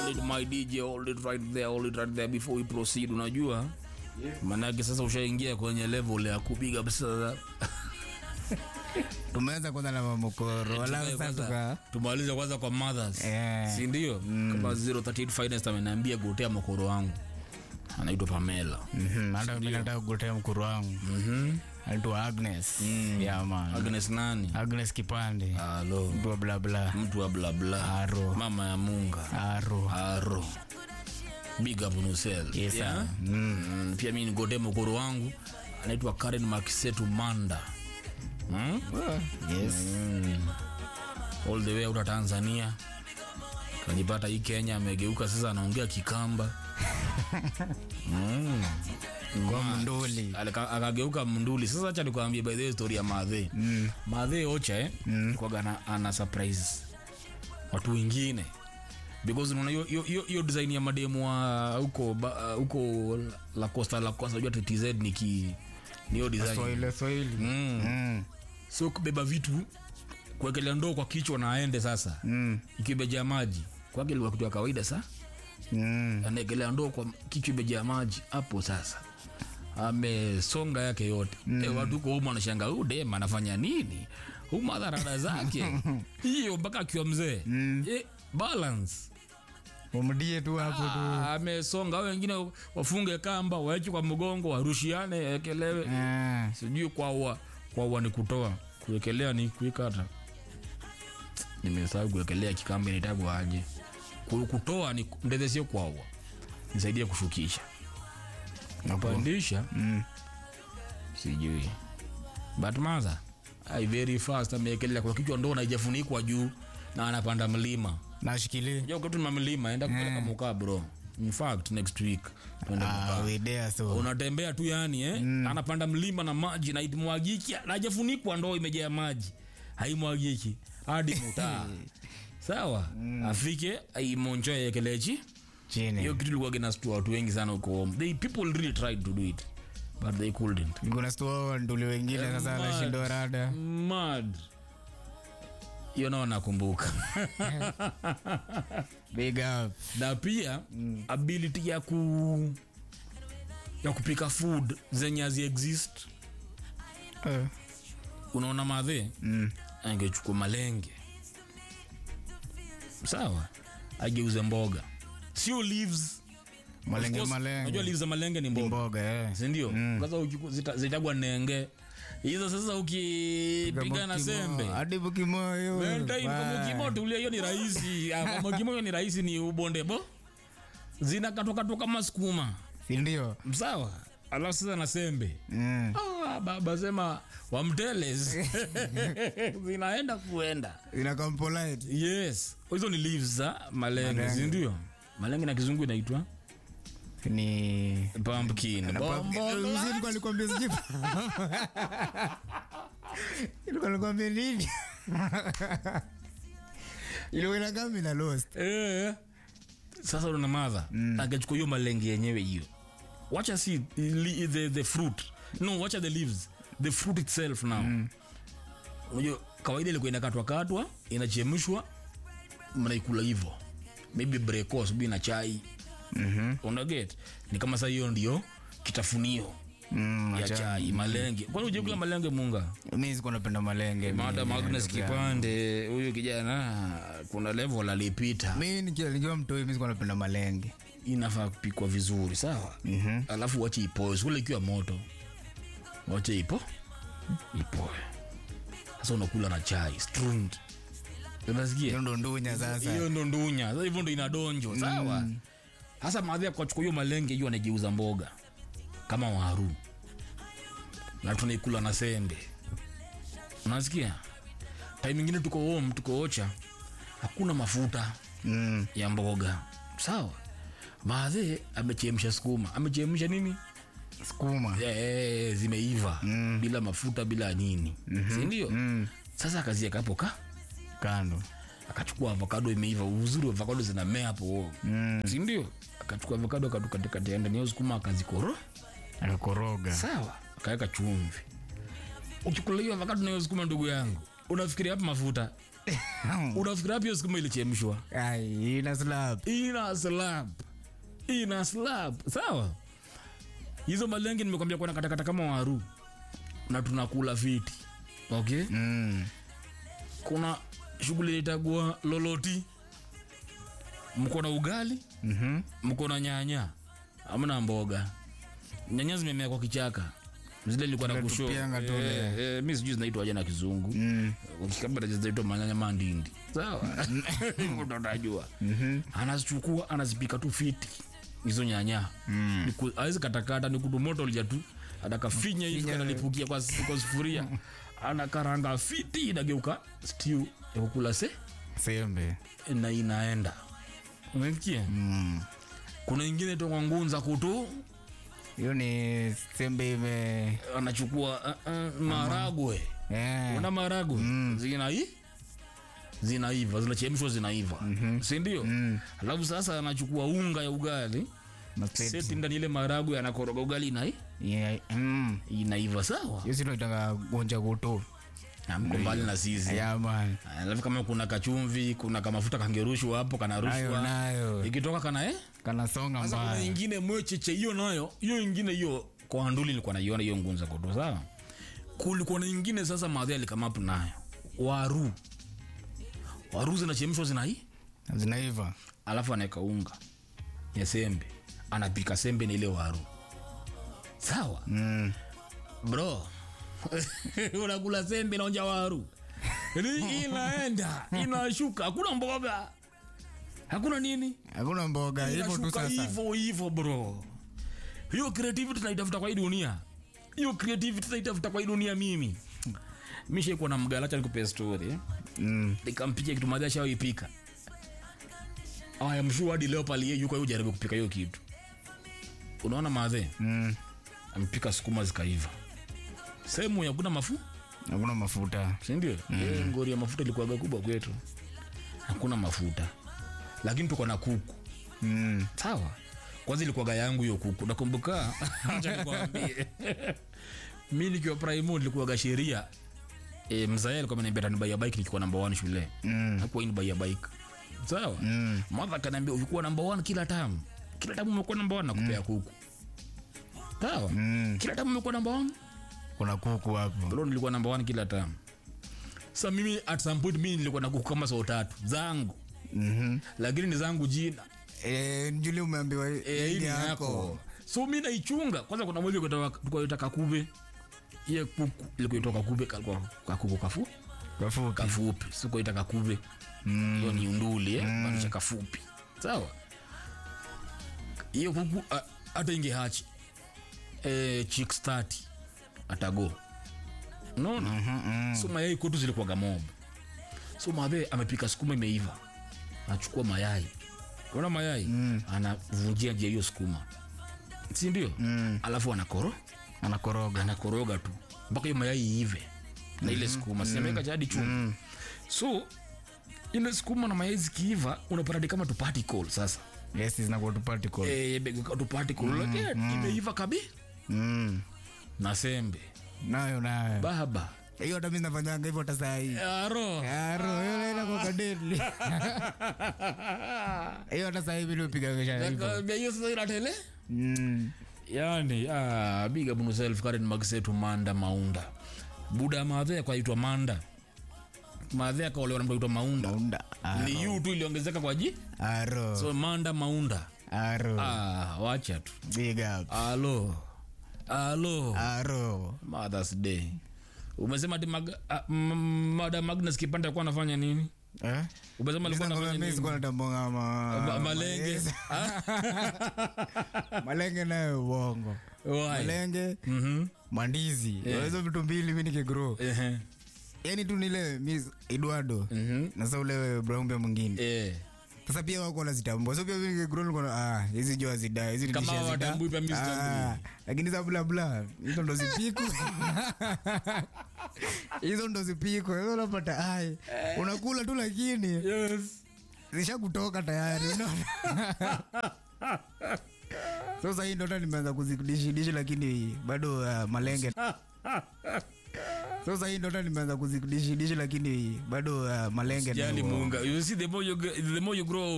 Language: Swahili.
Hold it my DJ, hold it right there, hold it right there before we proceed. Unajua manake sasa ushaingia kwenye level ya kupiga pesa. tumeanza kwanza na mamokoro wala sasa Kwanza, tuka tumalize kwanza kwa mothers Eh. si ndio? Kama 038 finest ameniambia gotea mokoro wangu anaitwa Pamela. Mhm, hata mimi nataka kugotea mkuru wangu Mhm. anaitwa Agnes yeah man Agnes nani? Agnes Kipande Halo. mtu wa bla bla Mtu wa bla bla. Aro. Mama ya Munga. aro Aro. Big up on yourself. Yes, sir. Yeah? Mm, pia mimi nigote mkoro wangu anaitwa Karen Makisetu Manda. Hmm? yes all the way out of Tanzania kanipata hii Kenya, amegeuka sasa, anaongea Kikamba mm. kwa mnduli Alika- akageuka mnduli. Sasa acha nikwambie by the way story ya Madhe mm. Madhe Ocha eh, mm. ana, ana surprise watu wengine because unaona hiyo- hiyo- hiyo hiyo design ya mademu wa huko ba- huko la Costa la Costa, unajua TZ ni ki ni hiyo design Swahili Swahili mm. Mm, so kubeba vitu kuwekelea ndoo kwa kichwa na aende sasa mm, ikibejaa maji kwake ilikuwa kitu ya kawaida sa mm. anaekelea ndoo kwa kichwa imejaa maji hapo sasa amesonga yake yote mm. e, watu huko humu wanashanga huu dem anafanya nini huu madharada zake hiyo mpaka akiwa mzee mm. e, balance umdie tu hapo tu Ah, amesonga au wengine wafunge kamba waeche kwa mgongo warushiane ekelewe Ah, sijui kwaua kwaua ni kutoa kuwekelea ni kuikata nimesahau kuwekelea kikambe nitagwa aje Ku- kutoa ni ndeze sio kwaua nisaidie kushukisha hapo. kupandisha Mm. sijui but maza ai very fast amewekelea kwa kichwa ndo naijafunikwa juu na anapanda mlima nashikilia unajua kwetu na mlima enda kupeleka mukaa bro in fact next week tuende Ah, mukaa we there so unatembea tu yani eh? mm. anapanda mlima na maji na imwagiki najafunikwa ndoo imejaa maji haimwagiki hadi mutaa sawa mm. afike aimonjoe ekelechi hiyo chini kitu ilikuwa kinastua watu wengi sana huko home they people really tried to do it but they couldn't kuna stua nduli wengine sasa Mad. anashindwa rada mad hiyo nao nakumbuka big up na pia mm. ability ya ku ya kupika food zenye hazi exist Eh, unaona madhe mm. angechukua malenge sawa ageuze mboga sio leaves malenge Of course, unajua malenge leaves za malenge ni mboga mboga eh. sindio sasa ukiku- zita- zitagwa nenge hizo sasa ukipiga na Kimo- sembe hadi bukimoyo mokimoto ulia hiyo ni rahisi Ah, mokimo hiyo ni rahisi ni ubondebo zinakatwakatwa kama sukuma sindio sawa alafu sasa na sembe mm. ah, baba sema wamteles zinaenda kuenda inakuwa polite yes hizo ni leaves za malenge Malenge. sindio malenge na kizungu inaitwa ni pumpkin Bombo- Ulikuwa nikwambia sijui. Ilikuwa nikwambia nini ilikuwa inakaa mina lost Eh. sasa una madha mm. akachukua hiyo malenge yenyewe hiyo wacha si li- the, the fruit no wacha the leaves the fruit itself now unajua kawaida ilikuwa inakatwa katwa inachemshwa mnaikula hivyo maybe breko asubuhi na chai Mhm. unaget ni kama saa hiyo ndio kitafunio Mm, ya acha. chai malenge kwani ujakula malenge munga mi sikuwa napenda malenge madam mi- agnes ndugu yangu. kipande huyu kijana kuna level alipita mi nikiwa nikiwa mtoi mi sikuwa napenda malenge inafaa kupikwa vizuri sawa Mhm. alafu wache ipoe sikule ikiwa moto wache ipo ipoe sasa unakula na chai strund hiyo unasikia ndo ndunya sasa hiyo ndo ndunya sasa hivyo ndo inadonjo sawa hasa maadhi akachukua hiyo malenge hiyo anageuza mboga kama waru na tunaikula na sembe unasikia time ingine tuko home tuko ocha hakuna mafuta Mm. ya mboga sawa maadhe amechemsha sukuma amechemsha nini sukuma e, zimeiva mm. bila mafuta bila nini mm-hmm. sindio Mm. sasa akazieka hapo ka kando akachukua avokado imeiva uzuri wa avokado zinamea hapo Mm. sindio akachukua avokado akatukatikati ndani ya sukuma akazikoro akakoroga sawa akaweka chumvi ukikula hiyo avokado nayo sukuma ndugu yangu unafikiria hapa mafuta unafikira pia sukuma ilichemshwa Ai, ina slap. ina slap ina slap sawa hizo malenge nimekwambia kuna katakata kama waru na tunakula fiti okay Mm. kuna shughuli itagua loloti mko na ugali Mhm. mko na nyanya amna mboga nyanya zimemea kwa kichaka zile ilikuwa na Tule kusho tupianga tule. eh, eh, mi sijui zinaitwa aje na kizungu Mm. ukikabla zinaitwa manyanya mandindi sawa Ndo utajua anazichukua anazipika tu fiti hizo nyanya mm. awezi katakata ni kutumoto lija tu anakafinya hivi Finya. kanalipukia kwa, kwa sufuria anakaranga fiti inageuka stew ya kukula se Sembe. na inaenda umesikia Mm. kuna ingine toka ngunza kutu Hiyo ni sembe ime anachukua uh, uh, maragwe eh. una maragwe zinai zinaiva zinachemshwa zinaiva sindio alafu sasa anachukua unga ya ugali Maseti. seti ndani ile maragwe anakoroga ugali inai Yeah. Mm. inaiva sawa Hiyo si tunaitanga gonja kutu. mko mbali na sisi Yeah, man. alafu kama kuna kachumvi kuna kamafuta kangerushwa hapo Nayo kanarushwa nayo. ikitoka kana eh Kanasonga sasa kuna mbaya. ingine mwecheche hiyo nayo hiyo ingine hiyo kwa nduli nilikuwa naiona hiyo ngunza koto sawa kulikuwa na ingine sasa madhi alikamapu nayo waru waru zinachemshwa zinai Zinaiva. alafu anaweka unga ya sembe anapika sembe na ile waru sawa Mm. bro unakula sembe naonja waru Ni inaenda inashuka hakuna mboga hakuna nini Hakuna mboga hivyo tu inashuka sasa. hivyo hivyo bro hiyo creativity tunaitafuta kwa hii dunia hiyo creativity tunaitafuta kwa hii dunia mimi mishaikuwa na mgalacha nikupe story eh? Mm. nikampikia kitu madhi ashawaipika aya mshuu hadi leo palie yuko yu jaribu kupika hiyo kitu unaona madhe Mm. amepika sukuma zikaiva sehemu ya kuna mafu Hakuna mafuta. sindio mm. ngori ya mafuta ilikuwaga kubwa kwetu hakuna mafuta lakini tuko na kuku Mm. sawa kwanza ilikuwaga yangu hiyo kuku nakumbuka acha nikwambie mi nikiwa primo nilikuwaga sheria e, mzae alikuwa ameniambia atanibaia bike nikiwa namba one shule Mm. hakuwa nibaia bike sawa Mm. madha kanaambia ukikuwa namba one kila tamu kila tamu umekuwa namba one nakupea kuku sawa Mm. kila tamu umekuwa namba one Kuna kuku hapo. bro nilikuwa namba one kila tamu sa mimi at some point mimi nilikuwa na kuku kama saa tatu zangu Mhm. lakini ni zangu jina Eh, njuli umeambiwa Eh, hii hii ni ni yako. yako so mi naichunga kwanza kuna moja tukaita kakube iye kuku ilikuitwa kakube kalikuwa kakuku kafu Kafupi. kafupi sikuita kakube hiyo ni unduli eh? maanisha kafupi sawa hiyo kuku a- hata ingehachi eh, chicks 30 atago unaona Mhm, mm. so mayai kwetu zilikuwaga mob so madhe amepika sukuma imeiva anachukua mayai ona mayai mm. anavunjia jia hiyo sukuma sindio mm. alafu anakoro Anakoroga. anakoroga tu mpaka hiyo mayai iive na ile sukuma sinameweka jadi chuma so ile sukuma na mayai zikiiva unapata ni kama tu particle sasa Yes, zinakuwa tu particle. eh, imegeuka tu particle lakini imeiva kabi Mm. na sembe Nayo nayo. baba Hiyo hata mimi nafanyanga hivyo hata saa hii. aro Aro, hiyo naenda kwa kadeli. Hiyo hata saa hii mimi nipiga kesha hivyo. Nakwambia hiyo sasa inatele Mm. yani ah, big up yourself Karen Magsetu Manda Maunda buda madhe kwaitwa Manda madhe akaolewa na mtu aitwa Maunda Maunda. ni yu tu iliongezeka kwa ji Aro. so Manda Maunda Aro. ah, wacha tu Big up. alo alo Aro. Mother's Day umesema ati mag, ah, m- mada Magnus Kipande alikuwa anafanya nini Eh? umesema alikuwa Sasa anafanya mimi nini sikuwa natambonga ma... Ma- malenge Yes. Ah, malenge nayo uongo why? malenge Mhm. mandizi hizo vitu mbili mi nikigro Ehe. yani tu nile miss eduardo Mhm. na sa ule braumbia mwingine Eh. sasa pia wako wanazitambua so pia mi nikigro nilikuwa na, ah hizi jo hazida hizi Kama nilisha zida. hawatambui pia mi sitambui. Ah, lakini za bla bla hizo ndo zipiku hizo ndo zipiku hizo unapata ai unakula tu lakini Yes. zisha kutoka tayari unaona so sahii ndo hata nimeanza kuzidishi dishi lakini bado uh, malenge sasa hii ndoto nimeanza kuzidishi dishi lakini bado uh, malenge jali ndio- muunga you see the more you, gr- the more you grow